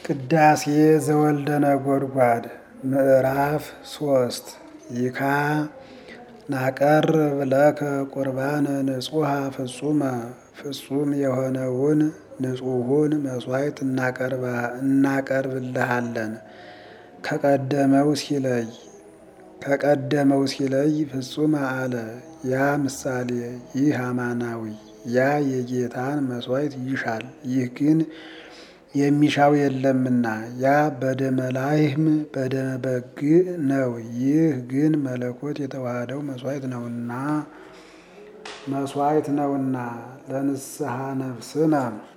ቅዳሴ ዘወልደ ነጎድጓድ ምዕራፍ ሶስት ይካ ናቀርብ ለከ ቁርባነ ንጹሐ ፍጹመ ፍጹም የሆነውን ንጹሑን መሥዋዕት እናቀርብልሃለን። ከቀደመው ሲለይ ከቀደመው ሲለይ ፍጹም አለ። ያ ምሳሌ ይህ አማናዊ ያ የጌታን መሥዋዕት ይሻል፣ ይህ ግን የሚሻው የለምና። ያ በደመ ላህም በደመ በግዕ ነው፣ ይህ ግን መለኮት የተዋሃደው መሥዋዕት ነውና መሥዋዕት ነውና ለንስሐ ነፍስነ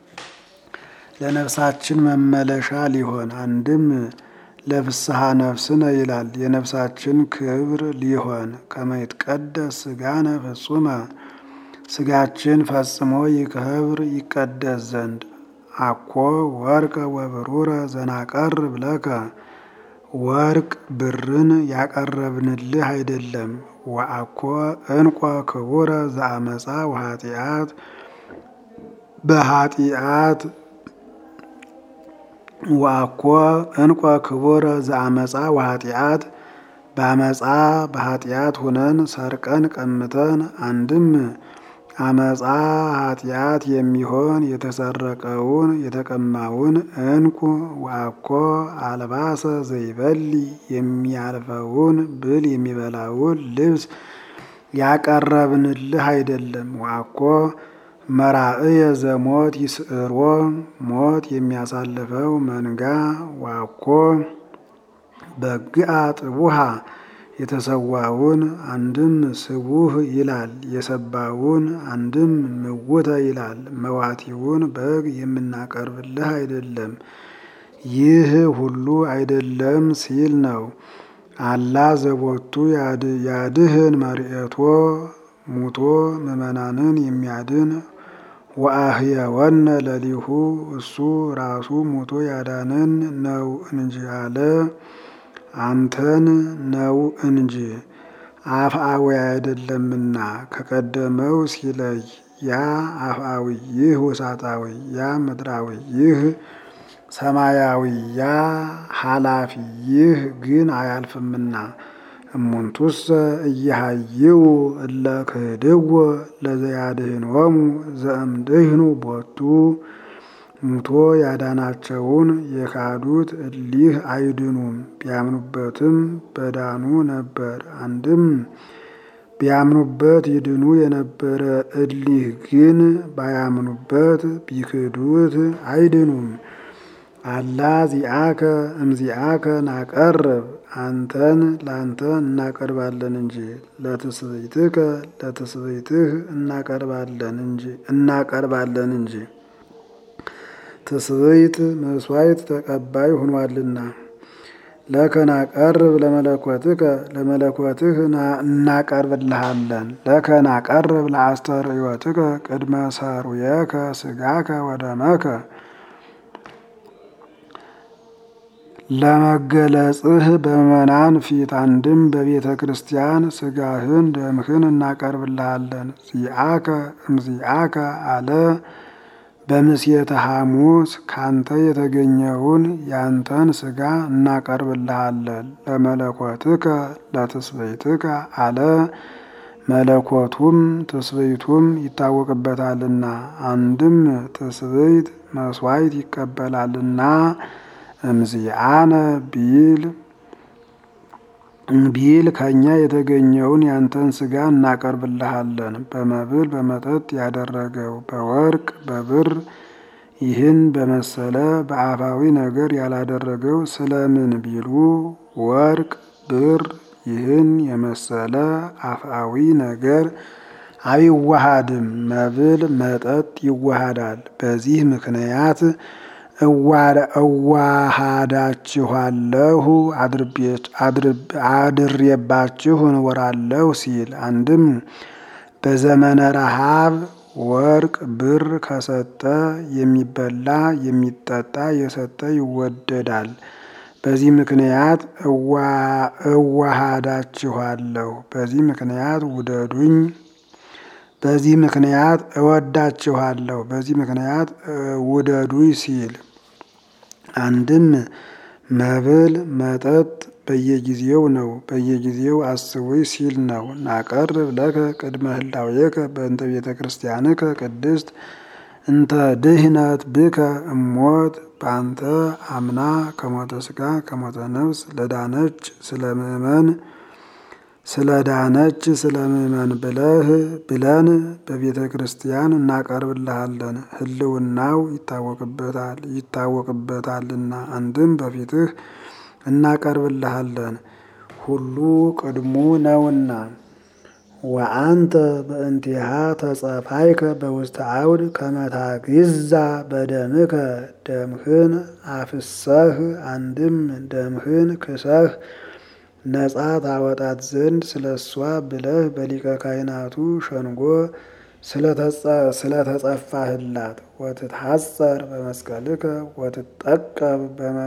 ለነፍሳችን መመለሻ ሊሆን አንድም ለፍስሐ ነፍስነ ይላል። የነፍሳችን ክብር ሊሆን ከመይትቀደስ ሥጋነ ፍጹመ ሥጋችን ፈጽሞ ይክብር ይቀደስ ዘንድ አኮ ወርቀ ወብሩረ ዘናቀርብ ለከ ወርቅ ብርን ያቀረብንልህ አይደለም። ወአኮ እንቆ ክቡረ ዘአመፃ ወኃጢአት በኃጢአት ወአኮ እንቆ ክቡረ ዘአመፃ ወኃጢአት በአመፃ በኃጢአት ሁነን ሰርቀን ቀምተን አንድም አመፃ ኃጢአት የሚሆን የተሰረቀውን የተቀማውን እንቁ ወአኮ አልባሰ ዘይበሊ የሚያልፈውን ብል የሚበላውን ልብስ ያቀረብንልህ አይደለም። ወአኮ መራእየ ዘሞት ይስዕሮ ሞት የሚያሳልፈው መንጋ ወአኮ በግአ ጥቡሃ የተሰዋውን አንድም ስቡህ ይላል፣ የሰባውን አንድም ምውተ ይላል። መዋቲውን በግ የምናቀርብልህ አይደለም። ይህ ሁሉ አይደለም ሲል ነው። አላ ዘቦቱ ያድህን መርኤቶ ሙቶ ምዕመናንን የሚያድን ወአህየወነ ለሊሁ እሱ ራሱ ሙቶ ያዳነን ነው እንጂ አለ አንተን ነው እንጂ አፍአዊ አይደለምና። ከቀደመው ሲለይ ያ አፍአዊ ይህ ውሳጣዊ፣ ያ ምድራዊ ይህ ሰማያዊ፣ ያ ኃላፊ ይህ ግን አያልፍምና። እሙንቱሰ እየሃይው እለ ክህድዎ ለዘያድኅኖሙ ዘእምድኅኑ ቦቱ ሙቶ ያዳናቸውን የካዱት እሊህ አይድኑም። ቢያምኑበትም በዳኑ ነበር። አንድም ቢያምኑበት ይድኑ የነበረ እሊህ ግን ባያምኑበት ቢክዱት አይድኑም። አላ ዚአከ እምዚአከ ናቀርብ አንተን ላንተ እናቀርባለን እንጂ ለትስብእትከ ለትስብእትህ እናቀርባለን እንጂ እናቀርባለን እንጂ ትስብእት መስዋዕት ተቀባይ ሆኗልና። ለከ ናቀርብ ለመለኮትከ ለመለኮትህ እናቀርብልሃለን። ለከ ናቀርብ ለአስተርእዮትከ ቅድመ ሰሩየከ ሥጋከ ወደመከ ለመገለጽህ በምእመናን ፊት አንድም በቤተ ክርስቲያን ሥጋህን ደምህን እናቀርብልሃለን። ዚአከ እምዚአከ አለ በምስየተ ሐሙስ ካንተ የተገኘውን ያንተን ሥጋ እናቀርብልሃለን። ለመለኮትከ ለትስብእትከ አለ መለኮቱም ትስብእቱም ይታወቅበታልና አንድም ትስብእት መስዋዕት ይቀበላልና እምዚአነ ቢል ቢል ከእኛ የተገኘውን ያንተን ሥጋ እናቀርብልሃለን። በመብል በመጠጥ ያደረገው በወርቅ በብር ይህን በመሰለ በአፋዊ ነገር ያላደረገው ስለምን ቢሉ ወርቅ ብር ይህን የመሰለ አፍአዊ ነገር አይዋሃድም። መብል መጠጥ ይዋሃዳል። በዚህ ምክንያት እዋሃዳችኋለሁ አድሬባችሁ እኖራለሁ ሲል አንድም በዘመነ ረሃብ ወርቅ ብር ከሰጠ የሚበላ የሚጠጣ የሰጠ ይወደዳል። በዚህ ምክንያት እዋሃዳችኋለሁ፣ በዚህ ምክንያት ውደዱኝ፣ በዚህ ምክንያት እወዳችኋለሁ፣ በዚህ ምክንያት ውደዱኝ ሲል አንድም መብል መጠጥ በየጊዜው ነው፣ በየጊዜው አስቡኝ ሲል ነው። ናቀርብ ለከ ቅድመ ህላዌከ በእንተ ቤተ ክርስቲያንከ ቅድስት እንተ ድህነት ብከ እሞት በአንተ አምና ከሞተ ስጋ ከሞተ ነፍስ ለዳነች ስለ ምእመን ስለ ዳነች ስለ ምእመን ብለህ ብለን በቤተ ክርስቲያን እናቀርብልሃለን። ህልውናው ይታወቅበታል ይታወቅበታልና አንድም በፊትህ እናቀርብልሃለን ሁሉ ቅድሙ ነውና። ወአንተ በእንቲሃ ተጸፋይከ በውስተ አውድ ከመታግዛ በደምከ ደምህን አፍሰህ አንድም ደምህን ክሰህ ነጻ ታወጣት ዘንድ ስለ እሷ ብለህ በሊቀ ካህናቱ ሸንጎ ስለተጸፋህላት ወትትሐጸር በመስቀልከ ወትጠቀብ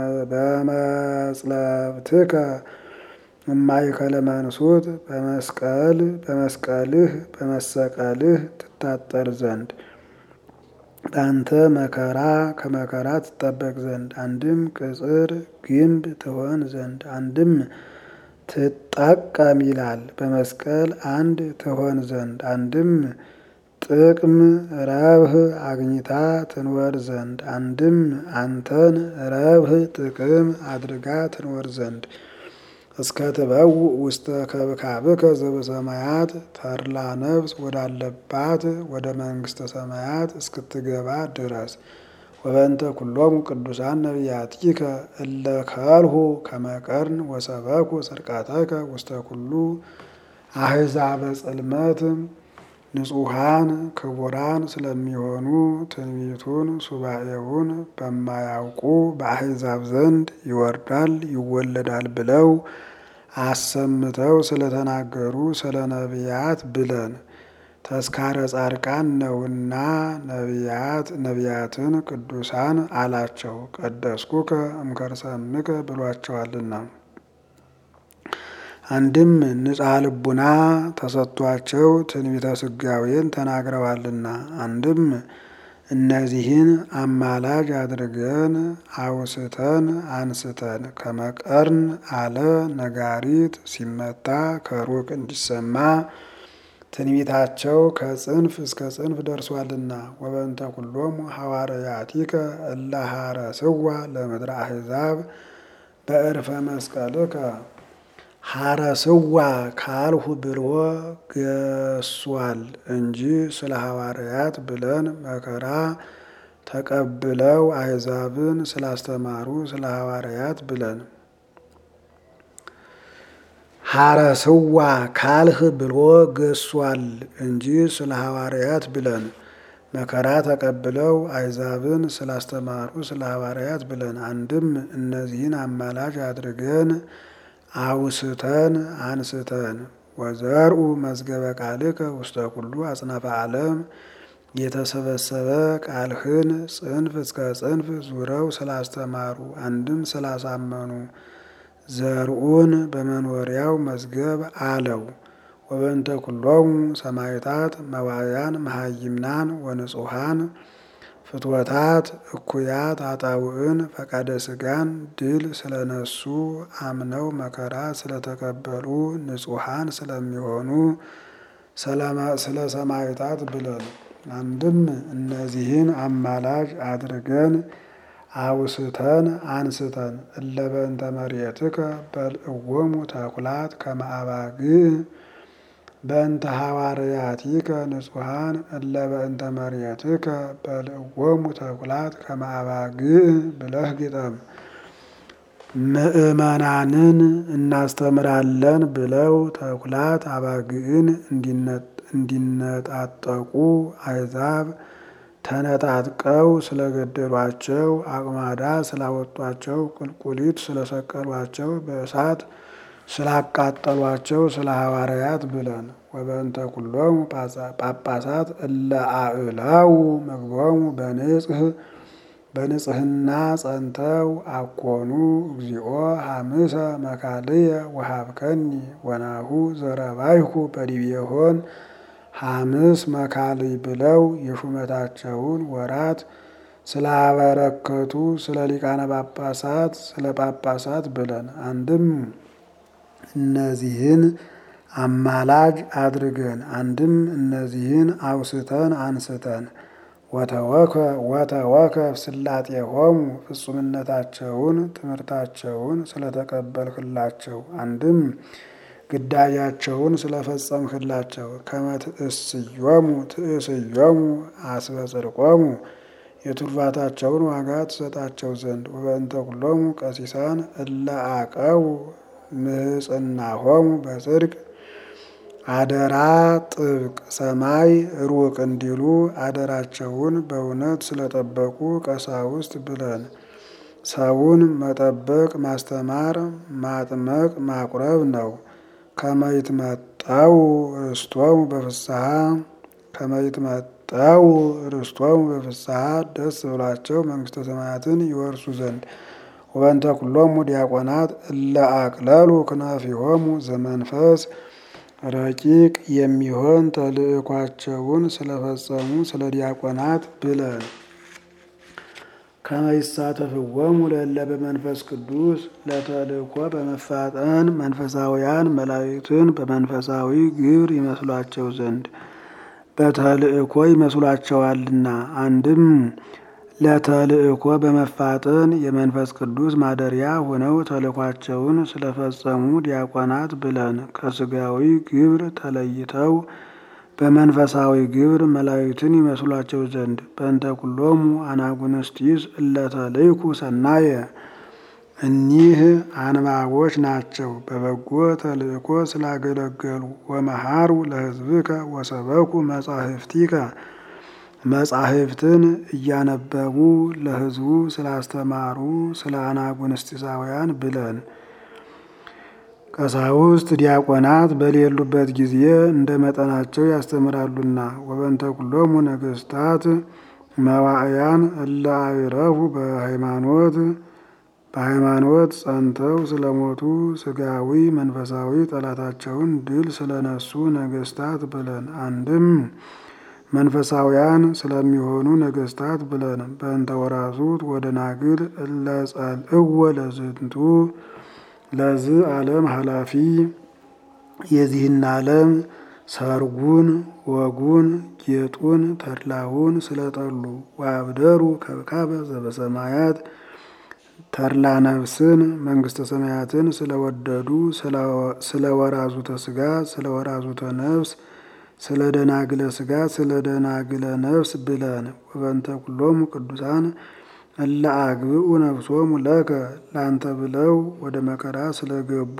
በመጽለብትከ እማይከለ መንሱት በመስቀል በመስቀልህ በመሰቀልህ ትታጠር ዘንድ በአንተ መከራ ከመከራ ትጠበቅ ዘንድ አንድም ቅጽር ግንብ ትሆን ዘንድ አንድም ትጠቀም ይላል። በመስቀል አንድ ትሆን ዘንድ አንድም ጥቅም ረብህ አግኝታ ትንወር ዘንድ አንድም አንተን ረብህ ጥቅም አድርጋ ትንወር ዘንድ እስከ ትበው ውስተ ከብካብከ ዘበሰማያት ተድላ ነፍስ ወዳለባት ወደ መንግስተ ሰማያት እስክትገባ ድረስ ወበእንተ ኩሎሙ ቅዱሳን ነቢያቲከ እለ ከልሁ ከመቀርን ወሰበኩ ጽድቃተከ ውስተ ኩሉ አሕዛበ ጽልመት ንጹሐን ክቡራን ስለሚሆኑ ትንቢቱን ሱባኤውን በማያውቁ በአሕዛብ ዘንድ ይወርዳል ይወለዳል ብለው አሰምተው ስለተናገሩ ስለ ነቢያት ብለን ተስካረ ጻድቃን ነውና ነቢያት ነቢያትን ቅዱሳን አላቸው። ቀደስኩከ እምከርሰምከ ብሏቸዋልና። አንድም ንጻ ልቡና ተሰጥቷቸው ትንቢተ ስጋዌን ተናግረዋልና። አንድም እነዚህን አማላጅ አድርገን አውስተን አንስተን ከመቀርን አለ ነጋሪት ሲመታ ከሩቅ እንዲሰማ ትንቢታቸው ከጽንፍ እስከ ጽንፍ ደርሷልና። ወበእንተ ኩሎሙ ሐዋርያቲከ እለ ሐረስዋ ለምድረ አሕዛብ በዕርፈ መስቀልከ ሐረስዋ ካልሁ ብሎ ገሷል እንጂ ስለ ሐዋርያት ብለን መከራ ተቀብለው አሕዛብን ስላስተማሩ ስለ ሐዋርያት ብለን ሐረስዋ ካልህ ብሎ ገሷል እንጂ ስለ ሐዋርያት ብለን መከራ ተቀብለው አሕዛብን ስላስተማሩ ስለ ሐዋርያት ብለን አንድም እነዚህን አማላጅ አድርገን አውስተን አንስተን ወዘርኡ መዝገበ ቃልከ ውስተ ኩሉ አጽናፈ ዓለም የተሰበሰበ ቃልህን ጽንፍ እስከ ጽንፍ ዙረው ስላስተማሩ አንድም ስላሳመኑ ዘርኡን በመኖሪያው መዝገብ አለው። ወበእንተ ኩሎሙ ሰማዕታት መዋዕያን መሃይምናን ወንጹሐን ፍትወታት እኩያት አጣውዕን ፈቃደ ስጋን ድል ስለነሱ አምነው መከራ ስለተቀበሉ ንጹሐን ስለሚሆኑ ስለ ሰማዕታት ብለን አንድም እነዚህን አማላጅ አድርገን አውስተን አንስተን እለ በእንተ መርየትከ በልዕዎሙ ተኩላት ከመ አባግዕ በእንተ ሐዋርያቲከ ንጹሐን እለ በእንተ መርየትከ በልዕዎሙ ተኩላት ከመ አባግዕ ብለህ ግጠም። ምእመናንን እናስተምራለን ብለው ተኩላት አባግዕን እንዲነጣጠቁ አሕዛብ ተነጣጥቀው ስለገደሏቸው አቅማዳ ስላወጧቸው ቁልቁሊት ስለሰቀሏቸው በእሳት ስላቃጠሏቸው ስለ ሐዋርያት ብለን ወበእንተ ኩሎሙ ጳጳሳት እለ አእላው ምግቦሙ በንጽህ በንጽህና ጸንተው አኮኑ እግዚኦ ሐምሰ መካልየ ወሀብከኒ ወናሁ ዘረባይሁ በዲቤሆን ሐምስ መካልይ ብለው የሹመታቸውን ወራት ስላበረከቱ ስለ ሊቃነ ጳጳሳት ስለ ጳጳሳት ብለን አንድም እነዚህን አማላጅ አድርገን አንድም እነዚህን አውስተን አንስተን ወተወከ ወተወከ ስላጤሆሙ ፍጹምነታቸውን ትምህርታቸውን ስለተቀበልክላቸው አንድም ግዳያቸውን ስለፈጸምክላቸው ከመ ትእስዮሙ ትእስዮሙ አስበ ጽድቆሙ የቱርፋታቸውን ዋጋ ትሰጣቸው ዘንድ ወበእንተ ኩሎሙ ቀሲሳን እለ አቀው ምህጽናሆሙ በጽድቅ አደራ ጥብቅ ሰማይ ሩቅ እንዲሉ አደራቸውን በእውነት ስለጠበቁ ቀሳውስት ብለን ሰውን መጠበቅ ማስተማር ማጥመቅ ማቁረብ ነው። ከመይትመጠው ርስቶሙ በፍስሐ ከመይትመጠው ርስቶሙ በፍስሐ ደስ ብሏቸው መንግስተ ሰማያትን ይወርሱ ዘንድ ወበንተ ኩሎሙ ዲያቆናት እለ አቅለሉ ክናፊሆሙ ዘመንፈስ ረቂቅ የሚሆን ተልእኳቸውን ስለፈጸሙ ስለ ዲያቆናት ብለን ከመይሳተፍዎሙ ለእለ በመንፈስ ቅዱስ ለተልእኮ በመፋጠን መንፈሳውያን መላእክትን በመንፈሳዊ ግብር ይመስሏቸው ዘንድ በተልእኮ ይመስሏቸዋልና አንድም ለተልእኮ በመፋጠን የመንፈስ ቅዱስ ማደሪያ ሆነው ተልእኳቸውን ስለፈጸሙ ዲያቆናት ብለን ከስጋዊ ግብር ተለይተው በመንፈሳዊ ግብር መላእክትን ይመስሏቸው ዘንድ በእንተ ኩሎሙ አናጉንስጢስ እለተልይኩ ሰናየ እኒህ አንባቦች ናቸው። በበጎ ተልእኮ ስላገለገሉ ወመሃሩ ለሕዝብከ ወሰበኩ መጻሕፍቲከ መጻሕፍትን እያነበቡ ለሕዝቡ ስላስተማሩ ስለ አናጉንስጢሳውያን ብለን ቀሳውስት ዲያቆናት በሌሉበት ጊዜ እንደ መጠናቸው ያስተምራሉና ወበንተ ኩሎሙ ነገስታት መዋዕያን እለ አዕረፉ በሃይማኖት በሃይማኖት ጸንተው ስለሞቱ ስጋዊ መንፈሳዊ ጠላታቸውን ድል ስለነሱ ነገስታት ብለን አንድም መንፈሳውያን ስለሚሆኑ ነገስታት ብለን በእንተ ወራዙት ወደ ናግል እለ ጸልእወ ለዝንቱ ለዝ ዓለም ኃላፊ የዚህን ዓለም ሰርጉን ወጉን ጌጡን ተድላውን ስለጠሉ ወአብደሩ ከብካበ ዘበሰማያት ተድላ ነፍስን መንግስተ ሰማያትን ስለወደዱ ስለ ወራዙተ ስጋ ስለ ወራዙተ ነፍስ ስለ ደናግለ ስጋ ስለ ደናግለ ነፍስ ብለን ወበንተ ኩሎሙ ቅዱሳን እለ አግብኡ ነፍሶሙ ለከ ላንተ ብለው ወደ መከራ ስለገቡ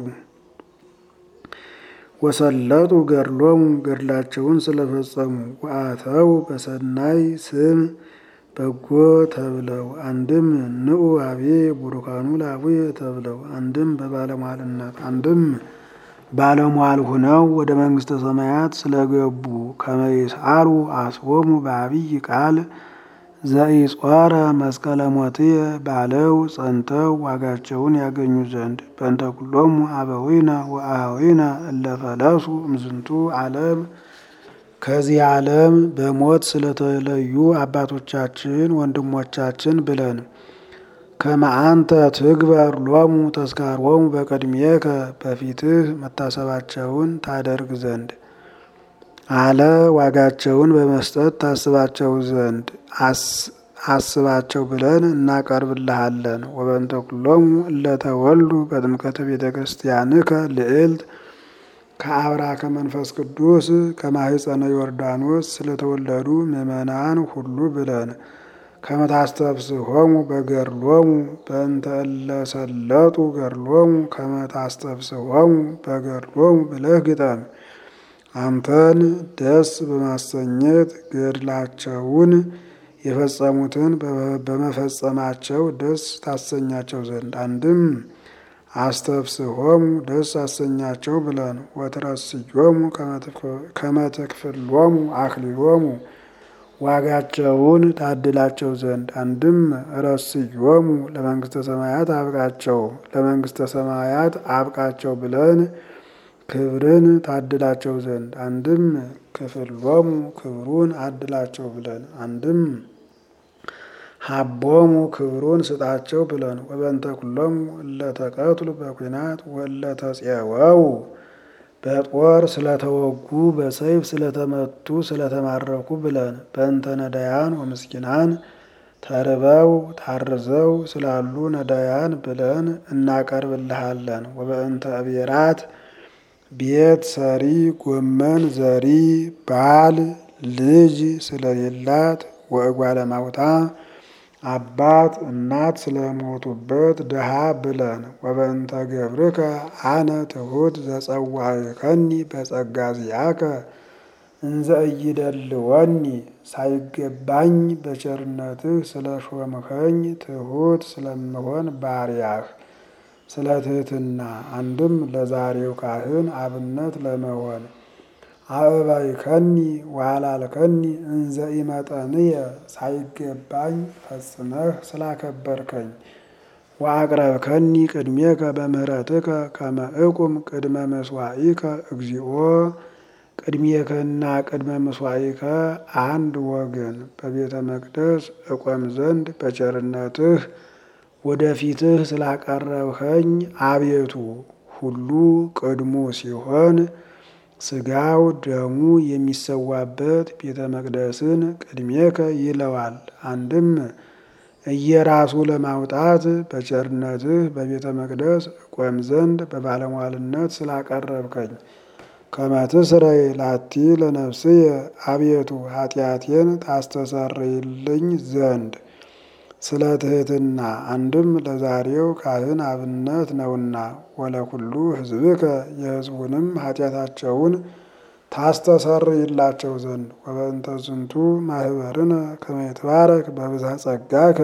ወሰለጡ ገድሎሙ ገድላቸውን ስለፈጸሙ ወአተው በሰናይ ስም በጎ ተብለው አንድም ንዑ አቤ ቡሩካኑ ላቡየ ተብለው አንድም በባለሟልነት አንድም ባለሟል ሁነው ወደ መንግስተ ሰማያት ስለገቡ ከመይስአሉ አስቦሙ በአብይ ቃል ዘኢጾረ መስቀለ ሞትየ ባለው ጸንተው ዋጋቸውን ያገኙ ዘንድ በእንተ ኩሎሙ አበዊነ ወአኀዊነ እለፈለሱ እምዝንቱ ዓለም ከዚህ ዓለም በሞት ስለተለዩ አባቶቻችን ወንድሞቻችን ብለን ከመአንተ ትግበር ሎሙ ተስካሮሙ በቅድሜከ በፊትህ መታሰባቸውን ታደርግ ዘንድ አለ ዋጋቸውን በመስጠት ታስባቸው ዘንድ አስባቸው ብለን እናቀርብልሃለን። ወበንተ ኩሎሙ እለተወልዱ በጥምቀተ ቤተ ክርስቲያንከ ልዕልት ከአብራ ከመንፈስ ቅዱስ ከማህፀነ ዮርዳኖስ ስለተወለዱ ምእመናን ሁሉ ብለን ከመታስተብስሆሙ በገድሎሙ በእንተ እለሰለጡ ገድሎሙ ከመታስተብስሆሙ በገድሎሙ ብለህ ግጠም። አንተን ደስ በማሰኘት ገድላቸውን የፈጸሙትን በመፈጸማቸው ደስ ታሰኛቸው ዘንድ አንድም አስተብስሆሙ ደስ አሰኛቸው ብለን ወትረስዮሙ ከመትክፍሎሙ አክሊሎሙ ዋጋቸውን ታድላቸው ዘንድ አንድም ረስዮሙ ለመንግስተ ሰማያት አብቃቸው ለመንግስተ ሰማያት አብቃቸው ብለን ክብርን ታድላቸው ዘንድ አንድም ክፍሎሙ ክብሩን አድላቸው ብለን አንድም ሀቦሙ ክብሩን ስጣቸው ብለን ወበእንተ ኩሎሙ እለተቀትሉ በኩናት ወለተጼወው በጦር ስለተወጉ በሰይፍ ስለተመቱ ስለተማረኩ ብለን በእንተ ነዳያን ወምስኪናን ተርበው ታርዘው ስላሉ ነዳያን ብለን እናቀርብልሃለን። ወበእንተ እቤራት ቤት ሰሪ ጎመን ዘሪ ባል ልጅ ስለሌላት ወእጓለ ማውታ አባት እናት ስለሞቱበት ድሃ ብለን ወበእንተ ገብርከ አነ ትሑት ዘጸዋዕከኒ በጸጋ ዚአከ እንዘ ኢይደልወኒ ሳይገባኝ በቸርነትህ ስለ ሾምኸኝ ትሑት ስለምሆን ባሪያህ ስለ ትሕትና አንድም ለዛሬው ካህን አብነት ለመሆን አእባይከኒ ዋላልከኒ እንዘ ኢመጠንየ ሳይገባኝ ፈጽመህ ስላከበርከኝ ወአቅረብከኒ ቅድሜከ በምህረትከ ከመ እቁም ቅድመ መስዋኢከ እግዚኦ ቅድሜከና ቅድመ መስዋኢከ አንድ ወገን በቤተ መቅደስ እቆም ዘንድ በቸርነትህ ወደፊትህ ስላቀረብኸኝ አቤቱ ሁሉ ቅድሙ ሲሆን ስጋው ደሙ የሚሰዋበት ቤተ መቅደስን ቅድሜከ ይለዋል። አንድም እየራሱ ለማውጣት በቸርነትህ በቤተ መቅደስ እቆም ዘንድ በባለሟልነት ስላቀረብከኝ ከመትስረይ ላቲ ለነፍስየ አቤቱ ኃጢአቴን ታስተሰርይልኝ ዘንድ ስለ ትሕትና አንድም ለዛሬው ካህን አብነት ነውና ወለኩሉ ሕዝብከ የሕዝቡንም ኃጢአታቸውን ታስተሰርይላቸው ዘንድ ወበእንተ ዝንቱ ማህበርነ ከመ ይትባረክ በብዝሃ ጸጋከ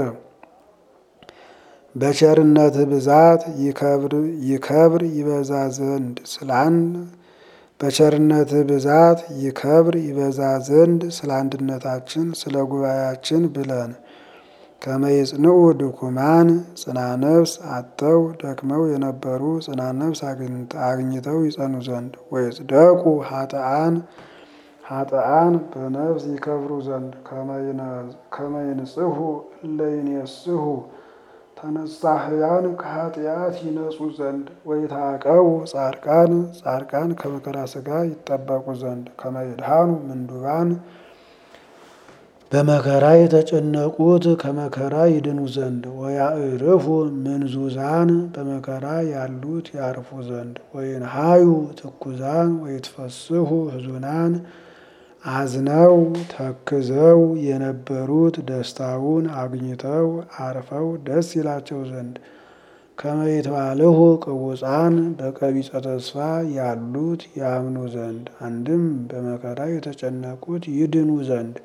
በቸርነትህ ብዛት ይከብር ይበዛ ዘንድ ስላን በቸርነትህ ብዛት ይከብር ይበዛ ዘንድ ስለ አንድነታችን ስለ ጉባኤያችን ብለን ከመይጽንዑ ድኩማን ጽና ነፍስ አጥተው ደክመው የነበሩ ጽና ነፍስ አግኝተው ይጸኑ ዘንድ ወይጽደቁ ሀጥአን ሀጥአን በነፍስ ይከብሩ ዘንድ ከመይንጽሑ እለይኔስሑ ተነሳህያን ከኃጢአት ይነጹ ዘንድ ወይታቀቡ ጻድቃን ጻድቃን ከመከራ ስጋ ይጠበቁ ዘንድ ከመይድሃኑ ምንዱባን በመከራ የተጨነቁት ከመከራ ይድኑ ዘንድ ወያዕርፉ ምንዙዛን በመከራ ያሉት ያርፉ ዘንድ ወይንሃዩ ትኩዛን ወይትፈስሑ ህዙናን አዝነው ተክዘው የነበሩት ደስታውን አግኝተው አርፈው ደስ ይላቸው ዘንድ ከመይትባልሁ ቅቡፃን በቀቢጸ ተስፋ ያሉት ያምኑ ዘንድ አንድም በመከራ የተጨነቁት ይድኑ ዘንድ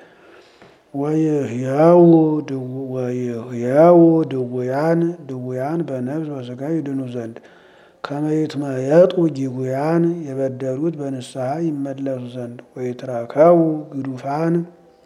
ወይህያው ድውያን ድውያን በነፍስ በስጋ ይድኑ ዘንድ ከመይትመየጡ ጊጉያን የበደሉት በንስሐ ይመለሱ ዘንድ ወይትረከቡ ግዱፋን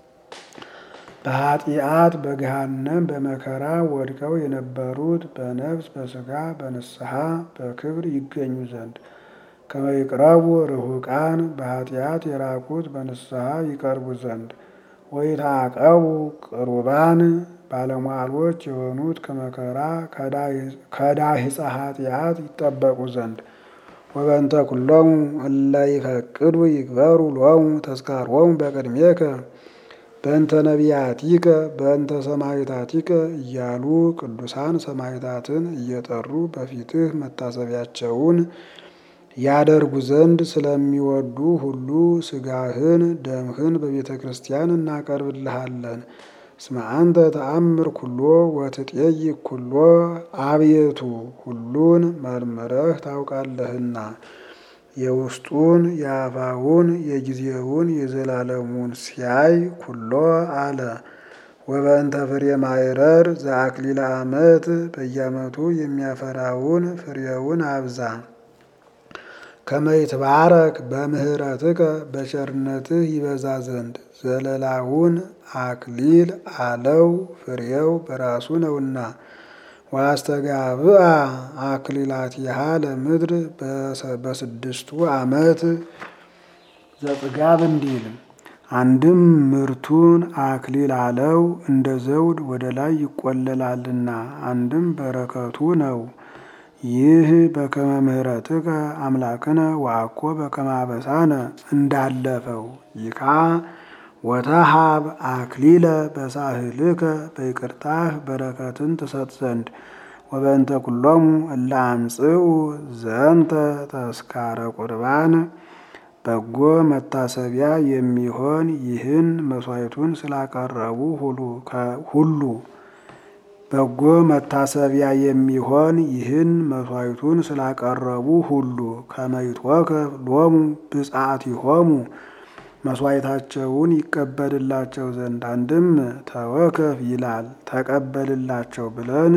በኃጢአት በገሃነም በመከራ ወድቀው የነበሩት በነፍስ በስጋ በንስሐ በክብር ይገኙ ዘንድ ከመይቅረቡ ርሁቃን በኃጢአት የራቁት በንስሐ ይቀርቡ ዘንድ ወይታቀቡ ቅሩባን ባለሟሎች የሆኑት ከመከራ ከዳሂፀ ኃጢአት ይጠበቁ ዘንድ ወበንተ ኩሎሙ እለ ይፈቅዱ ይግበሩ ሎሙ ተስካሮሙ በቅድሜከ በእንተ ነቢያቲከ በእንተ ሰማዕታቲከ እያሉ ቅዱሳን ሰማዕታትን እየጠሩ በፊትህ መታሰቢያቸውን ያደርጉ ዘንድ ስለሚወዱ ሁሉ ስጋህን ደምህን በቤተ ክርስቲያን እናቀርብልሃለን። እስመ አንተ ተአምር ኩሎ ወትጤይቅ ኩሎ አቤቱ ሁሉን መርምረህ ታውቃለህና የውስጡን የአፋውን የጊዜውን የዘላለሙን ሲያይ ኩሎ አለ። ወበእንተ ፍሬ ማይረር ዘአክሊለ ዓመት በየዓመቱ የሚያፈራውን ፍሬውን አብዛ። ከመይትባረክ በምህረትከ በቸርነትህ ይበዛ ዘንድ ዘለላውን አክሊል አለው ፍሬው በራሱ ነውና። ዋስተጋብአ አክሊላቲሃ ለምድር በስድስቱ ዓመት ዘጥጋብ እንዲል አንድም ምርቱን አክሊል አለው እንደ ዘውድ ወደ ላይ ይቆለላልና፣ አንድም በረከቱ ነው። ይህ በከመ ምሕረትከ አምላክነ ወአኮ በከመ አበሳነ እንዳለፈው ይካ ወተሃብ አክሊለ በሳህልከ በይቅርታህ በረከትን ትሰጥ ዘንድ ወበእንተ ኩሎሙ እለ አምጽኡ ዘንተ ተስካረ ቁርባን በጎ መታሰቢያ የሚሆን ይህን መስዋዕቱን ስላቀረቡ ሁሉ በጎ መታሰቢያ የሚሆን ይህን መስዋዕቱን ስላቀረቡ ሁሉ ከመይትወከፍ ሎሙ ብፅዓቲሆሙ መስዋዕታቸውን ይቀበልላቸው ዘንድ አንድም ተወከፍ ይላል ተቀበልላቸው ብለን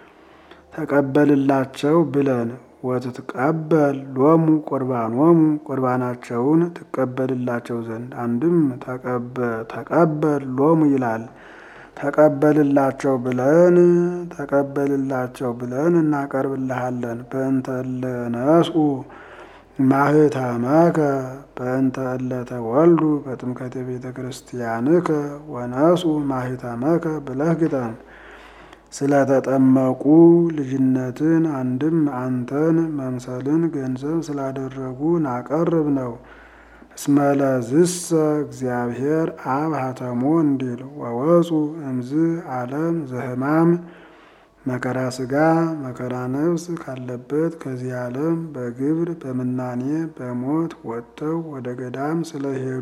ተቀበልላቸው ብለን ወትትቀበል ሎሙ ቁርባኖሙ ቁርባናቸውን ትቀበልላቸው ዘንድ አንድም ተቀበል ሎሙ ይላል ተቀበልላቸው ብለን ተቀበልላቸው ብለን እናቀርብልሃለን። በእንተ እለ ነስኡ ማህተመከ በእንተ እለ ተወልዱ በጥምቀተ ቤተ ክርስቲያንከ ወነስኡ ማህተመከ ብለህ ግጠም። ስለተጠመቁ ልጅነትን አንድም አንተን መምሰልን ገንዘብ ስላደረጉ ናቀርብ ነው። እስመለዝሰ እግዚአብሔር አብ ሀተሞ እንዲል ወወፁ እምዝ ዓለም ዘህማም መከራ ስጋ መከራ ነፍስ ካለበት ከዚህ ዓለም በግብር በምናኔ በሞት ወጥተው ወደ ገዳም ስለሄዱ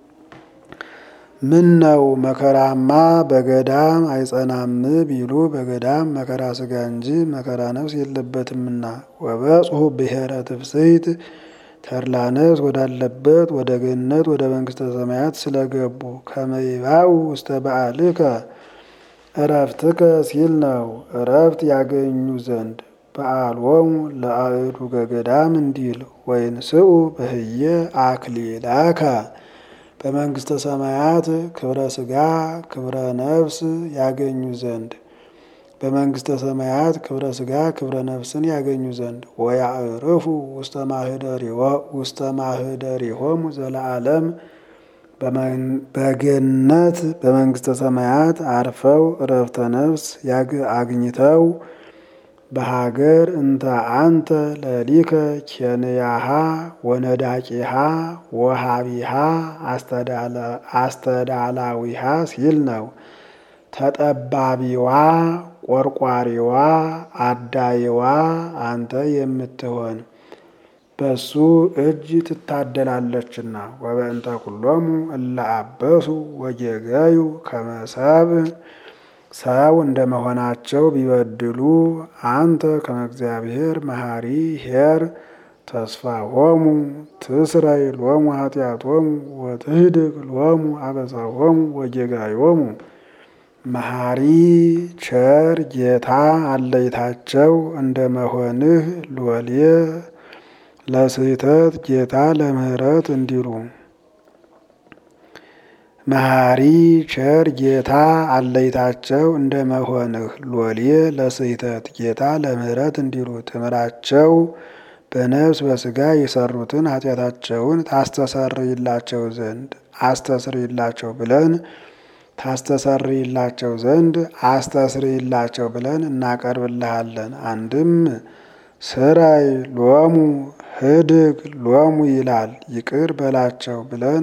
ምን ነው መከራማ በገዳም አይጸናም ቢሉ በገዳም መከራ ስጋ እንጂ መከራ ነፍስ የለበትምና። ወበጽሑ ብሔረ ትፍስሕት ተድላ ነፍስ ወዳለበት ወደ ገነት ወደ መንግስተ ሰማያት ስለገቡ ከመይባው ውስተ በዓልከ እረፍትከ ሲል ነው። እረፍት ያገኙ ዘንድ በዓሎሙ ለአእዱገ ገዳም እንዲል ወይንስኡ በህየ አክሊላከ በመንግስተ ሰማያት ክብረ ስጋ ክብረ ነፍስ ያገኙ ዘንድ በመንግስተ ሰማያት ክብረ ስጋ ክብረ ነፍስን ያገኙ ዘንድ ወያዕርፉ ውስተ ማህደሪሆሙ ዘለዓለም በገነት በመንግስተ ሰማያት አርፈው እረፍተ ነፍስ አግኝተው በሀገር እንተ አንተ ለሊከ ኬንያሃ ወነዳቂሃ ወሃቢሃ አስተዳላዊሃ ሲል ነው። ተጠባቢዋ ቆርቋሪዋ አዳይዋ አንተ የምትሆን በሱ እጅ ትታደላለችና። ወበእንተ ኩሎሙ እለ አበሱ ወጌገዩ ከመሰብ ሰው እንደመሆናቸው ቢበድሉ አንተ ከመ እግዚአብሔር መሐሪ ኄር ተስፋ ሆሙ ትስረይ ሎሙ ኃጢአቶሙ ወትህድግ ሎሙ አበሳሆሙ ወጌጋዮሙ መሐሪ ቸር ጌታ አለይታቸው እንደመሆንህ ሎሌ ለስህተት ጌታ ለምህረት እንዲሉ መሐሪ ቸር ጌታ አለይታቸው እንደመሆንህ ሎሌ ለስህተት ጌታ ለምህረት እንዲሉ ትምራቸው በነፍስ በስጋ የሰሩትን ኃጢአታቸውን ታስተሰርይላቸው ዘንድ አስተስርይላቸው ብለን ታስተሰርይላቸው ዘንድ አስተስርይላቸው ብለን እናቀርብልሃለን። አንድም ስራይ ሎሙ ህድግ ሎሙ ይላል ይቅር በላቸው ብለን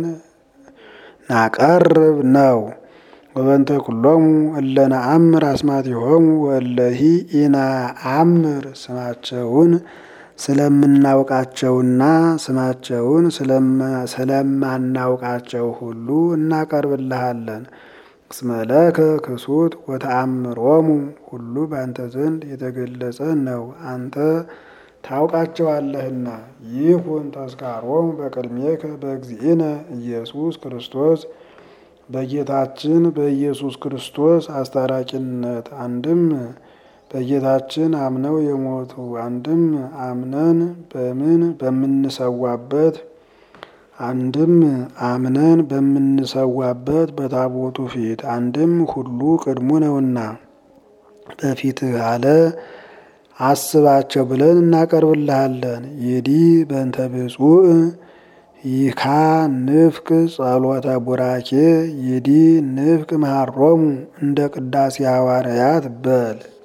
ናቀርብ ነው። ወበንተ ኩሎሙ እለ ነአምር አስማቲሆሙ ወእለሂ ኢነአምር ስማቸውን ስለምናውቃቸውና ስማቸውን ስለማናውቃቸው ሁሉ እናቀርብልሃለን። እስመለከ ክሱት ወተአምሮሙ ሁሉ በአንተ ዘንድ የተገለጸ ነው፣ አንተ ታውቃቸዋለህና። ይሁን ተስካሮሙ በቅድሜከ በእግዚእነ ኢየሱስ ክርስቶስ በጌታችን በኢየሱስ ክርስቶስ አስታራቂነት አንድም በጌታችን አምነው የሞቱ አንድም አምነን በምን በምንሰዋበት አንድም አምነን በምንሰዋበት በታቦቱ ፊት አንድም ሁሉ ቅድሙ ነውና በፊትህ አለ አስባቸው ብለን እናቀርብልሃለን። ይዲ በእንተ ብፁዕ ይካ ንፍቅ ጸሎተ ቡራኬ ይዲ ንፍቅ መሃሮሙ እንደ ቅዳሴ ሐዋርያት በል